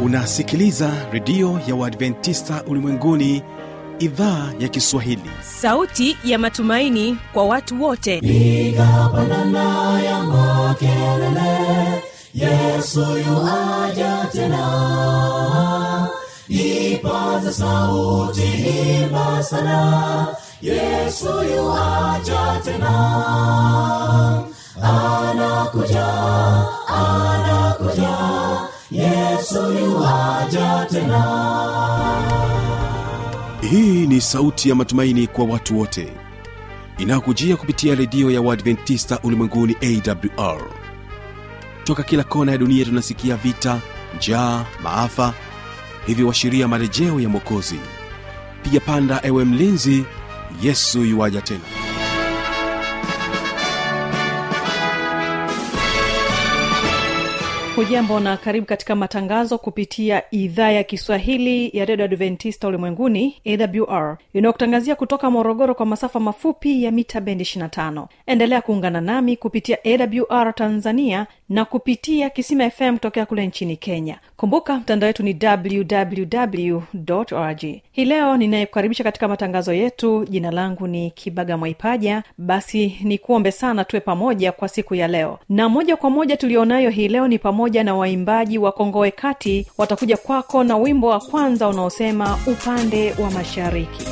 unasikiliza redio ya uadventista ulimwenguni idhaa ya kiswahili sauti ya matumaini kwa watu wote piga pandana ya makelele yesu yuaja tena ipaza sauti imba sana yesu yuaja tena anakuja anakuja yesu yuaja tena hii ni sauti ya matumaini kwa watu wote inayokujia kupitia redio ya uadventista ulimwenguni awr toka kila kona ya dunia tunasikia vita njaa maafa hivyo washiria marejeo ya mwokozi piga panda ewe mlinzi yesu yuwaja tena hujambo na karibu katika matangazo kupitia idhaa ya kiswahili ya redio adventista ulimwenguni awr inayokutangazia kutoka morogoro kwa masafa mafupi ya mita bendi 25 endelea kuungana nami kupitia awr tanzania na kupitia kisima fm kutokea kule nchini kenya kumbuka mtandao wetu ni www org hii leo ninayekukaribisha katika matangazo yetu jina langu ni kibaga mwaipaja basi ni kuombe sana tuwe pamoja kwa siku ya leo na moja kwa moja tulionayo hii leo ni pamoja na waimbaji wa kongowe kati watakuja kwako na wimbo wa kwanza unaosema upande wa mashariki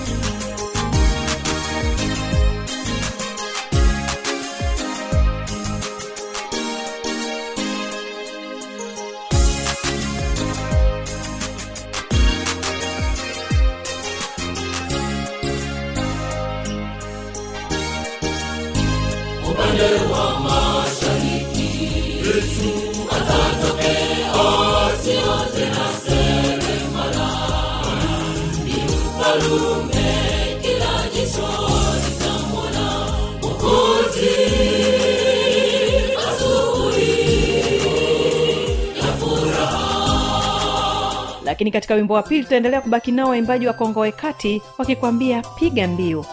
lakini katika wimbo wa pili tutaendelea kubaki nao waimbaji wa kongowe kati wakikwambia piga mbiu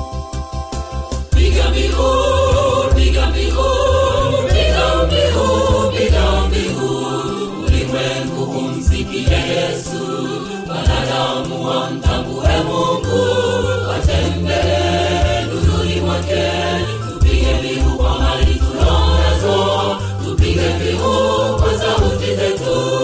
piga mbiu piga mbiu piga mbiu piga mbiu ulimwengu humsikia yesu wanadamu wamtambue mungu watembee nuruni mwake tupige mbiu kwa mali tunazo tupige mbiu kwa sauti zetu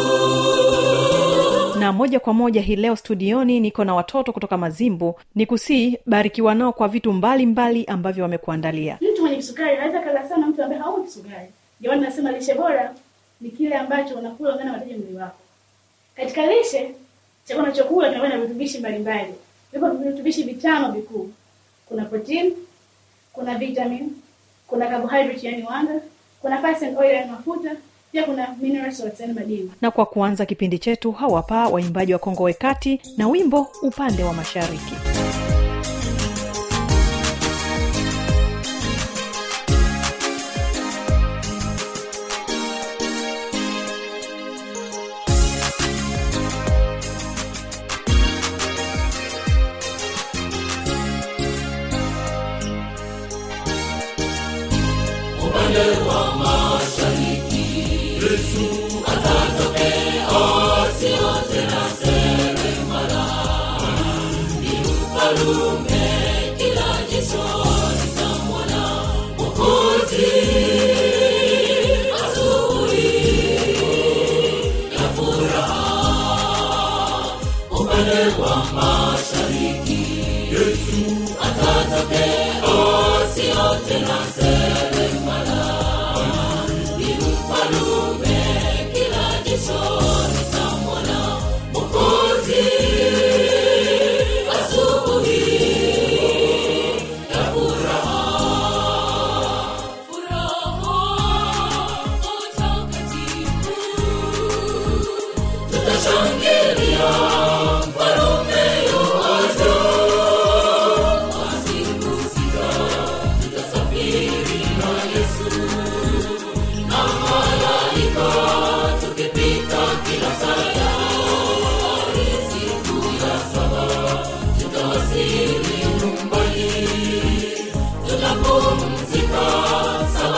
na moja kwa moja hii leo studioni niko na watoto kutoka mazimbu ni kusii barikiwa nao kwa vitu mbalimbali mbali ambavyo wamekuandalia mtu mwenye kisukari anaweza kala sana mtu ambaye hauna kisukari ndio maana nasema lishe bora ni kile ambacho unakula ungana wataji mwili wako katika lishe chakula unachokula kinakuwa na virutubishi mbalimbali vipo virutubishi vitano vikuu kuna protein kuna vitamin kuna carbohydrate yani wanga kuna fats and oil yani mafuta pia kuna minerals yani madini na kwa kuanza kipindi chetu hawapa waimbaji wa kongowe kati na wimbo upande wa mashariki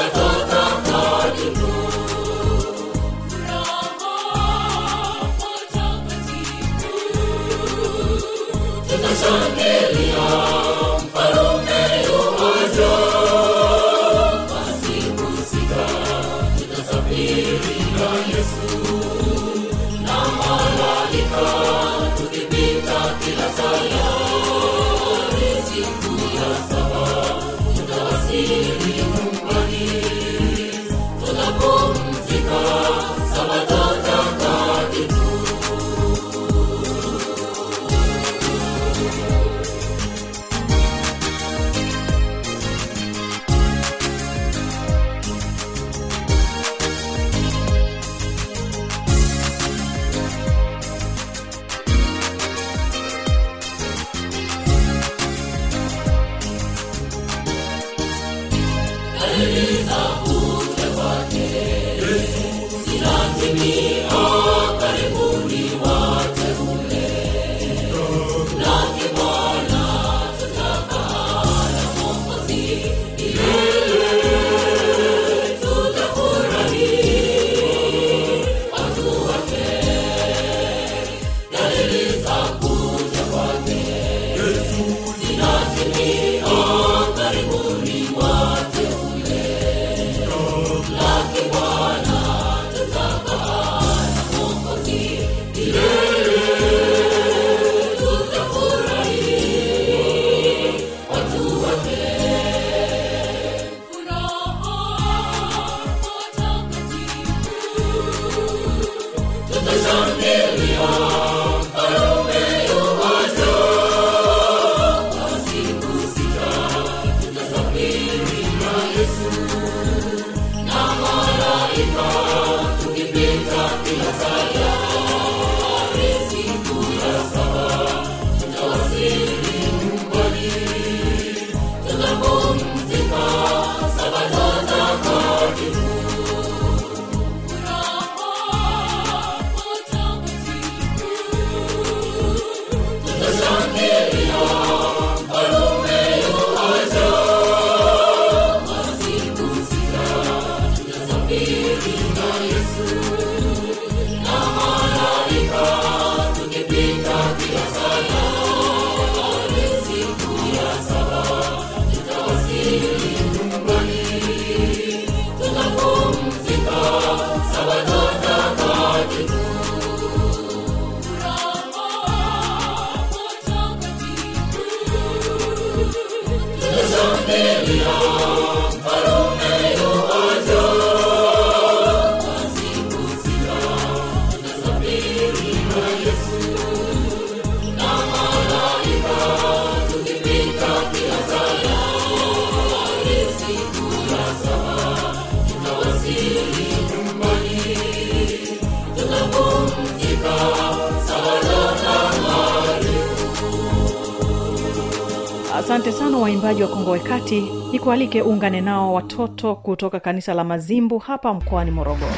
Furaha asante sana waimbaji wa kongowe kati ni kualike uungane nao watoto kutoka kanisa la mazimbu hapa mkoani morogoro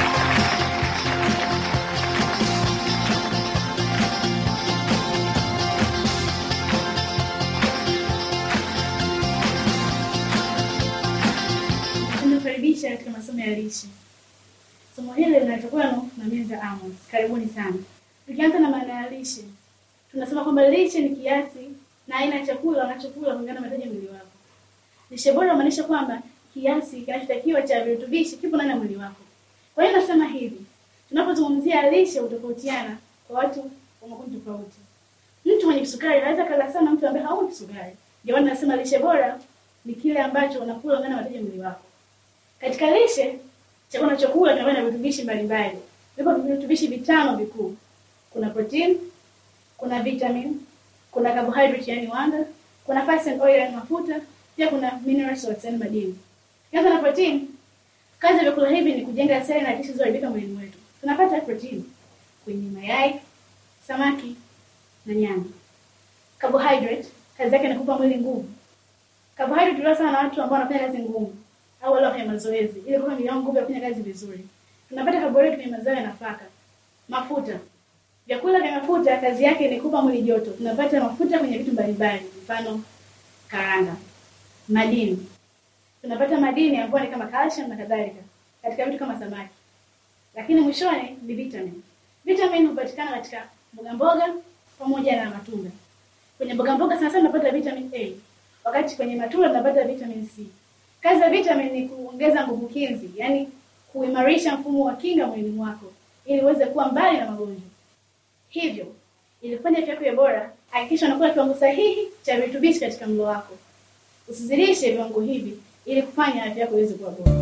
Tunakaribisha katika masomo ya lishe. Somo hili linatokana na Menza Amos. Karibuni sana. Tukianza na maana ya lishe, tunasema kwamba lishe ni kiasi na aina ya chakula unachokula kulingana na mahitaji ya mwili wako. Lishe bora inamaanisha kwamba kiasi kinachotakiwa cha virutubishi kipo ndani ya mwili wako. Kwa hiyo nasema hivi, tunapozungumzia lishe hutofautiana kwa watu wa makundi tofauti. Mtu mwenye kisukari anaweza kala sana mtu ambaye hauna kisukari. Ndio maana nasema lishe bora ni kile ambacho unakula kulingana na mahitaji ya mwili wako. Katika lishe, chakula unachokula kinakuwa na virutubishi mbalimbali. Vipo virutubishi vitano vikuu. Kuna protein, kuna vitamin, kuna carbohydrate yani wanga, kuna fats and oil yani mafuta, pia kuna mineral salts yani madini. Kianza na protein, kazi ya vyakula hivi ni kujenga seli na tishu zilizoharibika mwilini mwetu. Tunapata protein kwenye mayai, samaki na nyama. Carbohydrate, kazi yake ni kupa mwili nguvu. Carbohydrate huliwa sana na watu ambao wanafanya kazi ngumu au wale wafanya mazoezi ili kupa mwili wao nguvu ya kufanya kazi vizuri. Tunapata carbohydrate kwenye mazao ya nafaka. Mafuta. Vyakula vya mafuta kazi yake ni kupa mwili joto. Tunapata mafuta kwenye vitu mbalimbali, mfano karanga. Madini. Tunapata madini ambayo ni kama calcium na kadhalika katika vitu kama samaki. Lakini mwishoni ni vitamin. Vitamin hupatikana katika mboga mboga pamoja na matunda. Kwenye mboga mboga sana sana tunapata vitamin A, wakati kwenye matunda tunapata vitamin C. Kazi ya vitamin ni kuongeza nguvu kinzi, yani kuimarisha mfumo wa kinga mwilini mwako ili uweze kuwa mbali na magonjwa. Hivyo, ili kufanya afya yako iwe bora, hakikisha unakula kiwango sahihi cha virutubishi katika mlo wako. Usizidishe viwango hivi ili kufanya afya yako iweze kuwa bora.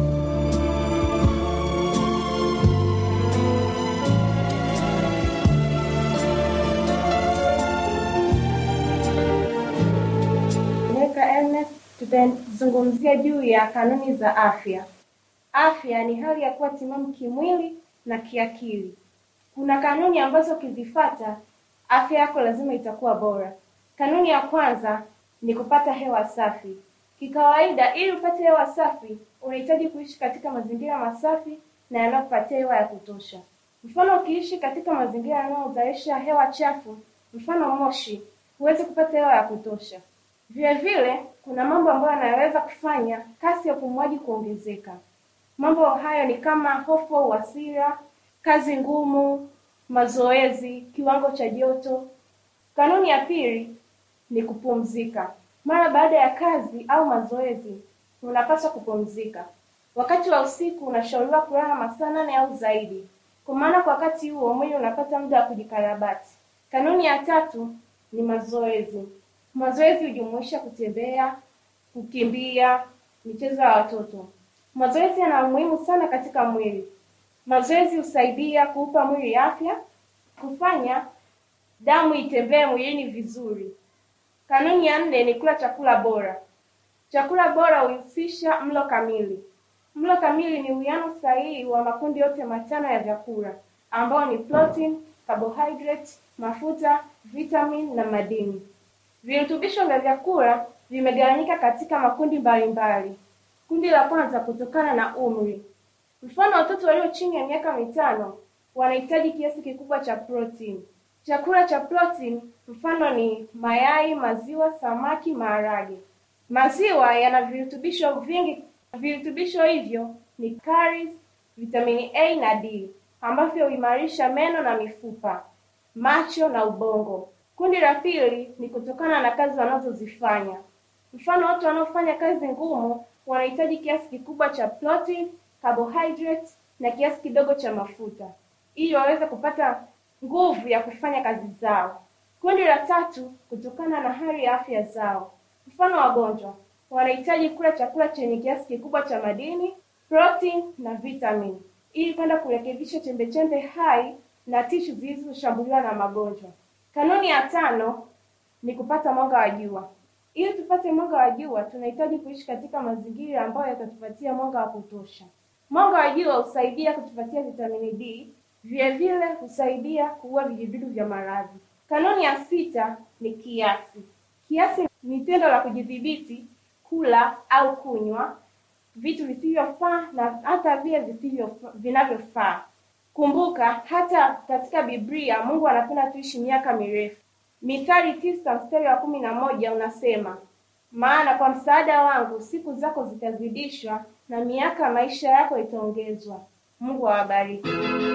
Neka Ernest, tutazungumzia juu ya kanuni za afya. Afya ni hali ya kuwa timamu kimwili na kiakili. Kuna kanuni ambazo ukizifuata afya yako lazima itakuwa bora. Kanuni ya kwanza ni kupata hewa safi. Kikawaida, ili upate hewa safi, unahitaji kuishi katika mazingira masafi na yanayokupatia hewa ya kutosha. Mfano, ukiishi katika mazingira yanayozalisha hewa chafu, mfano moshi, huwezi kupata hewa ya kutosha. Vile vile, kuna mambo ambayo yanaweza kufanya kasi ya upumuaji kuongezeka. Mambo hayo ni kama hofu au hasira, kazi ngumu, mazoezi, kiwango cha joto. Kanuni ya pili ni kupumzika. Mara baada ya kazi au mazoezi, unapaswa kupumzika. Wakati wa usiku unashauriwa kulala masaa nane au zaidi, kwa maana kwa wakati huo mwili unapata muda wa kujikarabati. Kanuni ya tatu ni mazoezi. Mazoezi hujumuisha kutembea, kukimbia, michezo ya watoto. Mazoezi yana umuhimu sana katika mwili. Mazoezi husaidia kuupa mwili afya, kufanya damu itembee mwilini vizuri. Kanuni ya nne ni kula chakula bora. Chakula bora huhusisha mlo kamili. Mlo kamili ni uwiano sahihi wa makundi yote matano ya vyakula ambao ni protein, carbohydrate, mafuta, vitamin na madini. Virutubisho vya vyakula vimegawanyika katika makundi mbalimbali. Kundi la kwanza kutokana na umri. Mfano, watoto walio chini ya miaka mitano wanahitaji kiasi kikubwa cha protein. Chakula cha protein mfano ni mayai, maziwa, samaki, maharage. Maziwa yana virutubisho vingi. Virutubisho hivyo ni caries, vitamini A na D ambavyo huimarisha meno na mifupa, macho na ubongo. Kundi la pili ni kutokana na kazi wanazozifanya. Mfano, watu wanaofanya kazi ngumu wanahitaji kiasi kikubwa cha protein, carbohydrate na kiasi kidogo cha mafuta ili waweze kupata nguvu ya kufanya kazi zao. Kundi la tatu kutokana na hali ya afya zao. Mfano, wagonjwa wanahitaji kula chakula chenye kiasi kikubwa cha madini, protein na vitamin ili kwenda kurekebisha chembechembe hai na tishu zilizoshambuliwa na magonjwa. Kanuni ya tano ni kupata mwanga wa jua. Ili tupate mwanga wa jua, tunahitaji kuishi katika mazingira ambayo yatatupatia mwanga wa kutosha. Mwanga wa jua husaidia kutupatia vitamini D, vile vile husaidia kuua vijidudu vya maradhi. Kanuni ya sita ni kiasi. Kiasi ni tendo la kujidhibiti kula au kunywa vitu visivyofaa na hata vile visivyo vinavyofaa. Kumbuka, hata katika Biblia Mungu anapenda tuishi miaka mirefu. Mithali tisa mstari wa kumi na moja unasema, maana kwa msaada wangu siku zako zitazidishwa na miaka ya maisha yako itaongezwa. Mungu awabariki.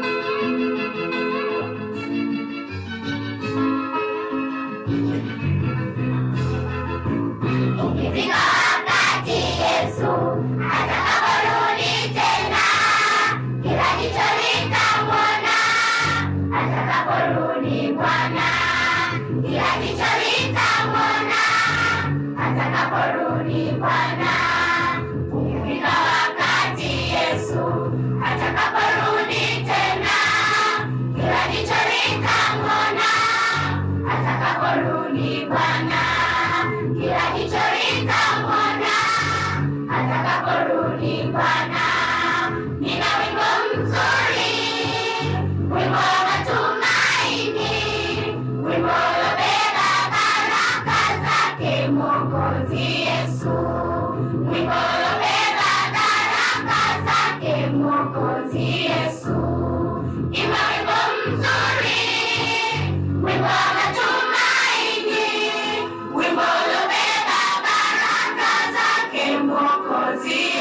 Ukifika wakati Yesu atakaporudi tena, kila jicho litamwona. Atakaporudi Bwana, kila jicho litamwona. Atakaporudi Bwana, ukifika wakati Yesu atakaporudi tena, kila jicho litamwona. Atakaporudi Bwana, kila jicho litamwona. Atakaporudi Bwana, nina wimbo mzuri, wimbo wa matumaini, wimbo uliobeba baraka zake Mwokozi Yesu, wimbo uliobeba baraka zake Mwokozi Yesu. Imba wimbo mzuri, wimbo wa matumaini, wimbo uliobeba baraka zake Mwokozi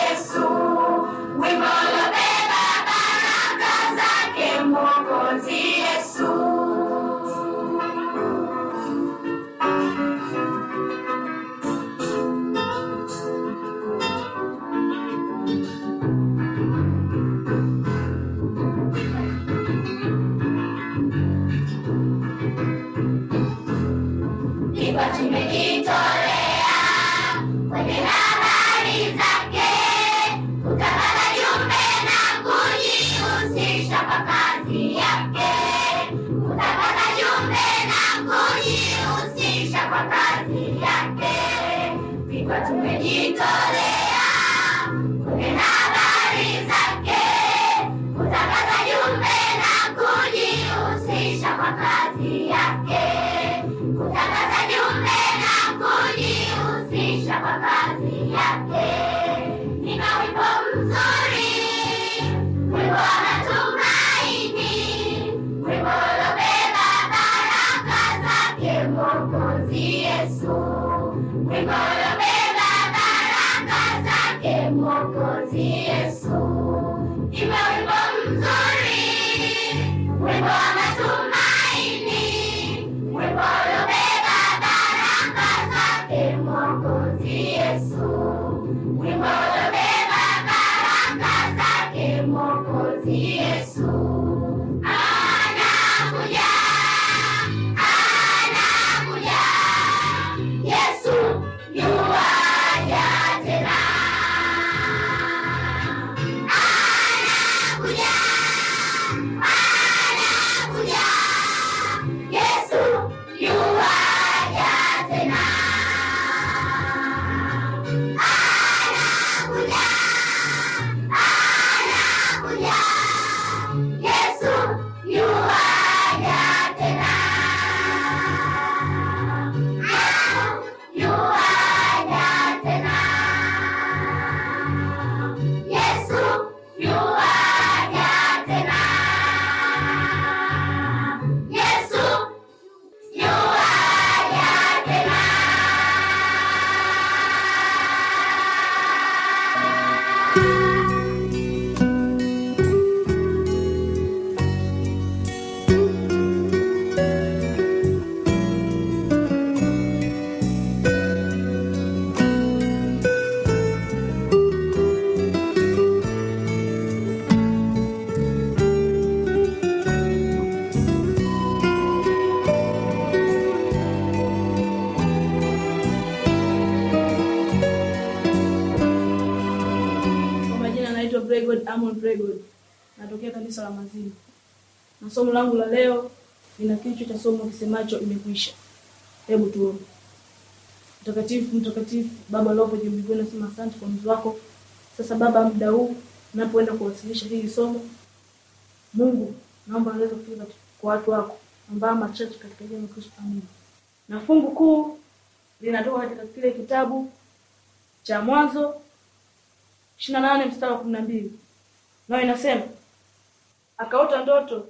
kujitolea kunena habari zake, kutangaza jumbe na kujihusisha kwa kazi yake, kutangaza jumbe na kujihusisha kwa kazi yake. Nina wimbo mzuri, wimbo wa matumaini, wimbo uliobeba baraka zake Mwokozi Yesu, wimbo uliobeba baraka zake Mwokozi Yesu. Nina wimbo mzuri, wimbo wa matumaini, wimbo uliobeba baraka zake Mwokozi Yesu, wimbo uliobeba baraka zake Mwokozi Yesu. Anakuja, anakuja, Yesu yuaja tena. Anakuja, anakuja, Yesu yuaja tena. Anakuja, anakuja, Yesu yuaja tena. Yuaja tena. Yesu yuaja tena. Yesu yuaja tena. Kwa majina naitwa Bregod Amon Bregod, natokea kanisa la Mazima, na somo langu la leo lina kichwa cha somo kisemacho imekwisha. Hebu tuombe. Mtakatifu, mtakatifu, Baba ulioko juu mbinguni, nasema asante kwa mzi wako. Sasa Baba, muda huu napoenda kuwasilisha hili somo, Mungu naomba naweza kufika kwa watu wako ambao machache katika jina la Kristo, amina. Na fungu kuu linatoka katika kile kitabu cha Mwanzo ishirini na nane mstari wa kumi na mbili nayo inasema akaota ndoto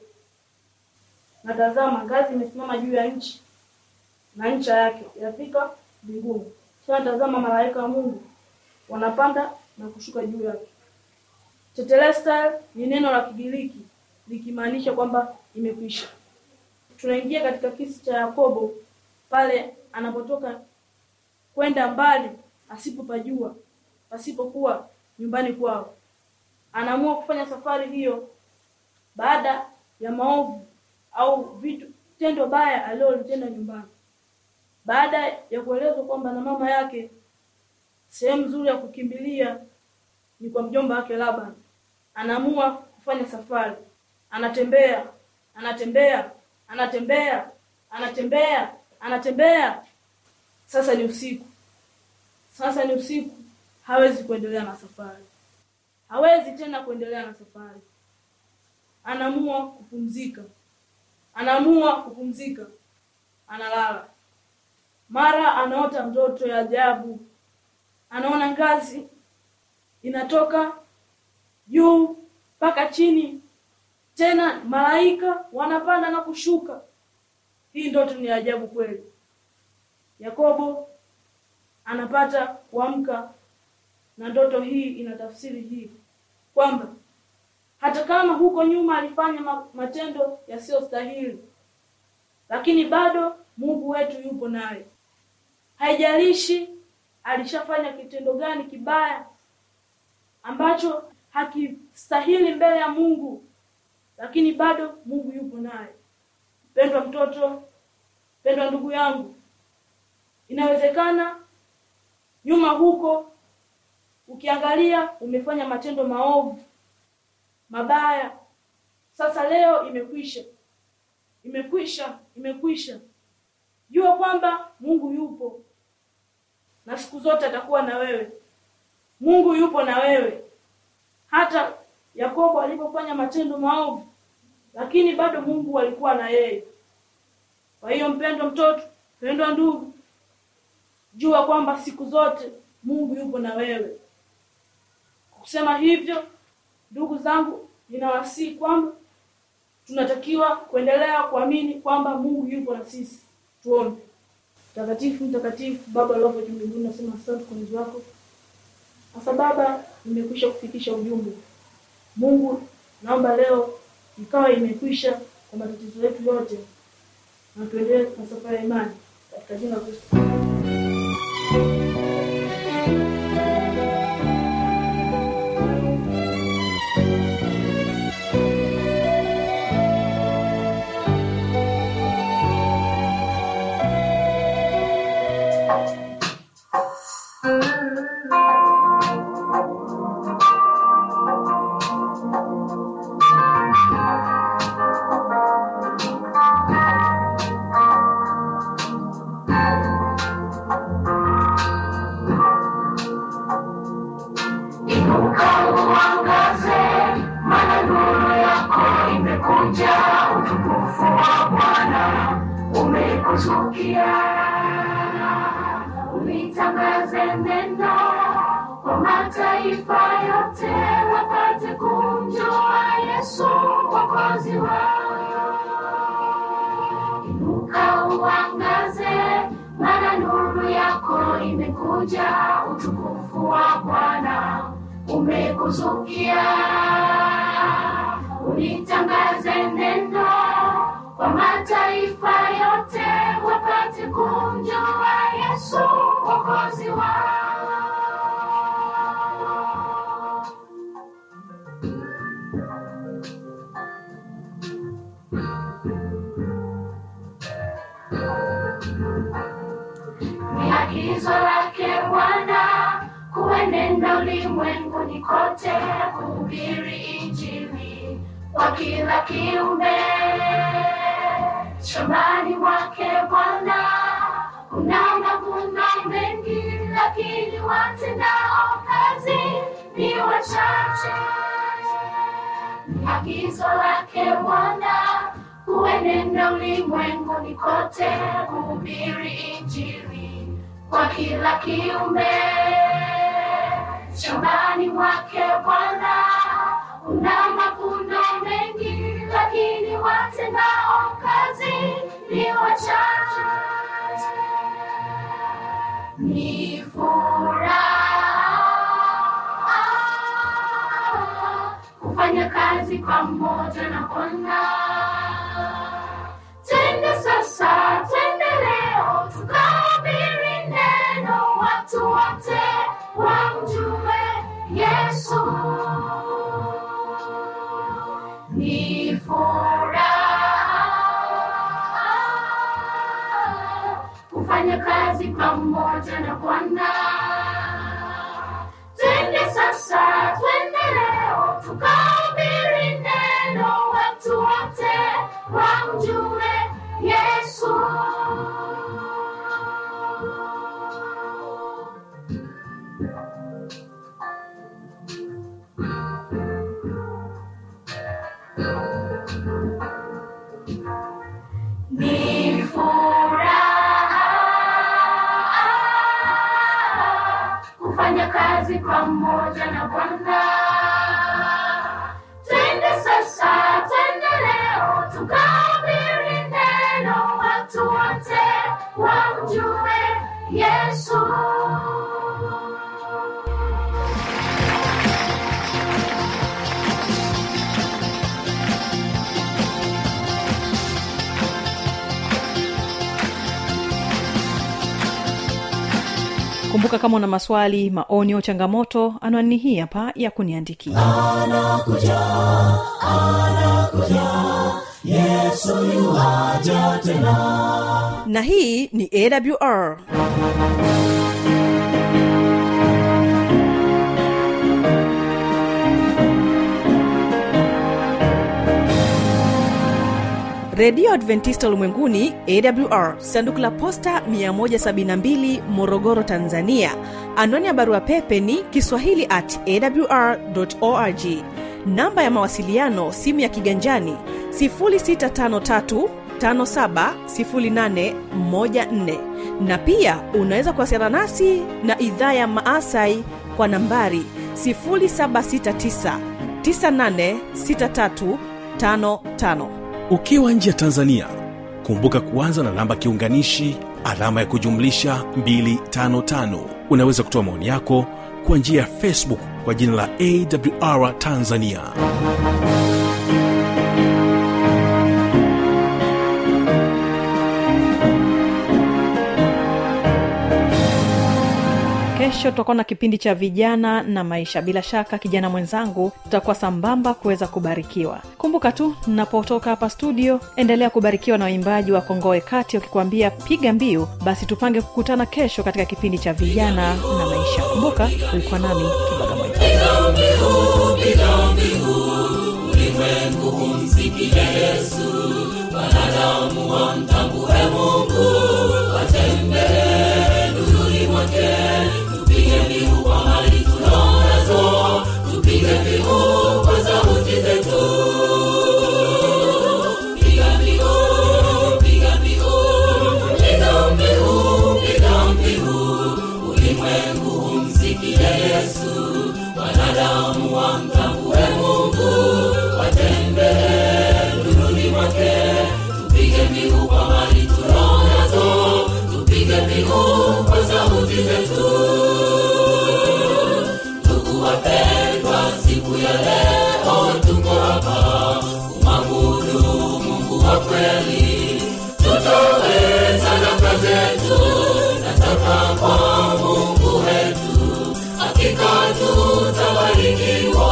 na tazama ngazi imesimama juu ya nchi na ncha yake yafika mbinguni tena tazama malaika wa mungu wanapanda na kushuka juu yake tetelestai ni neno la kigiriki likimaanisha kwamba imekwisha tunaingia katika kisi cha yakobo pale anapotoka kwenda mbali asipopajua pasipokuwa nyumbani kwao anaamua kufanya safari hiyo baada ya maovu au vitu tendo baya alilolitenda nyumbani baada ya kuelezwa kwamba na mama yake sehemu nzuri ya kukimbilia ni kwa mjomba wake Laban anaamua kufanya safari anatembea anatembea anatembea anatembea anatembea sasa ni usiku sasa ni usiku hawezi kuendelea na safari hawezi tena kuendelea na safari anaamua kupumzika anaamua kupumzika analala mara anaota ndoto ya ajabu anaona ngazi inatoka juu mpaka chini tena malaika wanapanda na kushuka hii ndoto ni ya ajabu kweli yakobo anapata kuamka na ndoto hii ina tafsiri hii kwamba hata kama huko nyuma alifanya ma- matendo yasiyostahili lakini bado mungu wetu yupo naye haijalishi alishafanya kitendo gani kibaya ambacho hakistahili mbele ya mungu lakini bado mungu yupo naye pendwa mtoto pendwa ndugu yangu inawezekana nyuma huko ukiangalia umefanya matendo maovu mabaya sasa leo imekwisha imekwisha imekwisha jua kwamba mungu yupo na siku zote atakuwa na wewe mungu yupo na wewe hata yakobo alipofanya matendo maovu lakini bado mungu alikuwa na yeye kwa hiyo mpendwa mtoto mpendwa ndugu jua kwamba siku zote mungu yupo na wewe Kwa kusema hivyo ndugu zangu ninawasihi kwamba tunatakiwa kuendelea kuamini kwamba mungu yupo na sisi tuombe mtakatifu mtakatifu baba aliopo juu mbinguni nasema asante kwa ulinzi wako sasa baba nimekwisha kufikisha ujumbe mungu naomba leo ikawa imekwisha kwa matatizo yetu yote na tuendelee na safari ya imani katika jina la kristo Inuka uangaze, maana nuru yako imekuja, utukufu wa Bwana umekuzukia. Ulitangaze neno kwa mataifa yote, wapate kumjua Yesu mwokozi wao. Inuka uangaze, maana nuru yako imekuja, utukufu wa Bwana umekuzukia. Ulitangaze neno kwa mataifa yote, wapate kumjua Yesu mwokozi wao. ni agizo lake Bwana kuenenda ulimwenguni kote kuhubiri Injili kwa kila kiumbe. Shambani mwake Bwana kuna mavuno mengi, lakini watendao kazi ni wachache. Ni agizo lake Bwana kuenenda ulimwenguni kote kuhubiri Injili kwa kila kiumbe. Shambani mwake Bwana kuna mavuno mengi, lakini watendao kazi ni wachache. Ni furaha kufanya kazi pamoja na Bwana. Twende sasa, twende leo, tukahubiri neno, watu wote wamjue Yesu. Ni furaha kufanya kazi pamoja na Bwana. Twende sasa, twende leo, tukahubiri neno, watu wote wamjue Yesu. Ni furaha kufanya kazi pamoja na Bwana. Twende sasa, twende leo, tukahubiri neno, watu wote wamjue Yesu. kumbuka kama una maswali maoni au changamoto anwani hii hapa ya kuniandikia na hii ni awr redio adventista ulimwenguni awr sanduku la posta 172 morogoro tanzania anwani ya barua pepe ni kiswahili at awr org namba ya mawasiliano simu ya kiganjani 653 570814 na pia unaweza kuwasiliana nasi na idhaa ya maasai kwa nambari 769 986355 ukiwa nje ya tanzania kumbuka kuanza na namba kiunganishi alama ya kujumlisha 255 unaweza kutoa maoni yako kwa njia ya facebook kwa jina la awr tanzania kesho tutakuwa na kipindi cha vijana na maisha bila shaka kijana mwenzangu tutakuwa sambamba kuweza kubarikiwa kumbuka tu napotoka hapa studio endelea kubarikiwa na waimbaji wa kongoe kati wakikuambia piga mbiu basi tupange kukutana kesho katika kipindi cha vijana na maisha kumbuka ulikuwa nami kibaga mwita ulimwengu humsikia yesu wanadamu wamtambue mungu watembee nuruni mwake tupige mbiu kwa mali tulonazo tupige mbiu kwa sauti zetu piga mbiu piga mbiu piga mbiu piga mbiu ulimwengu humsikia yesu wanadamu wamtambue mungu watembee nuruni mwake tupige mbiu kwa mali tulonazo tupige mbiu kwa sauti zetu ndugu wapendwa siku ya leo tuko hapa kumwabudu mungu wa kweli tutowe sadaka zetu nataka kwa mungu wetu hakika tutabarikiwa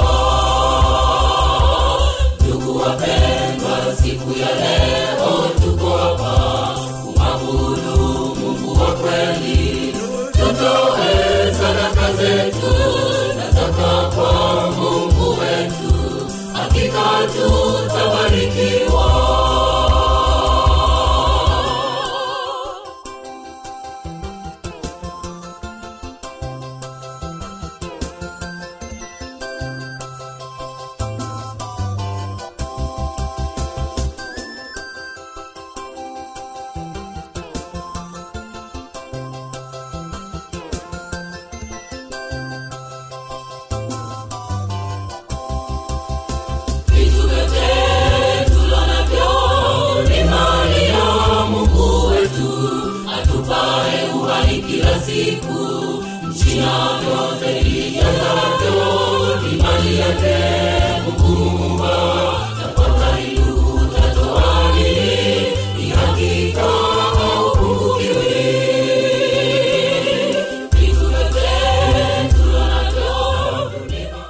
ndugu wapendwa siku ya leo tuko hapa kumwabudu mungu wa kweli tutoe sadaka zetu nataka kwa mungu wetu hakika tutabarikiwa vitu vyote tulonavyo ni mali ya mungu wetu atupae uhai kila siku nchi na vyote vilijaza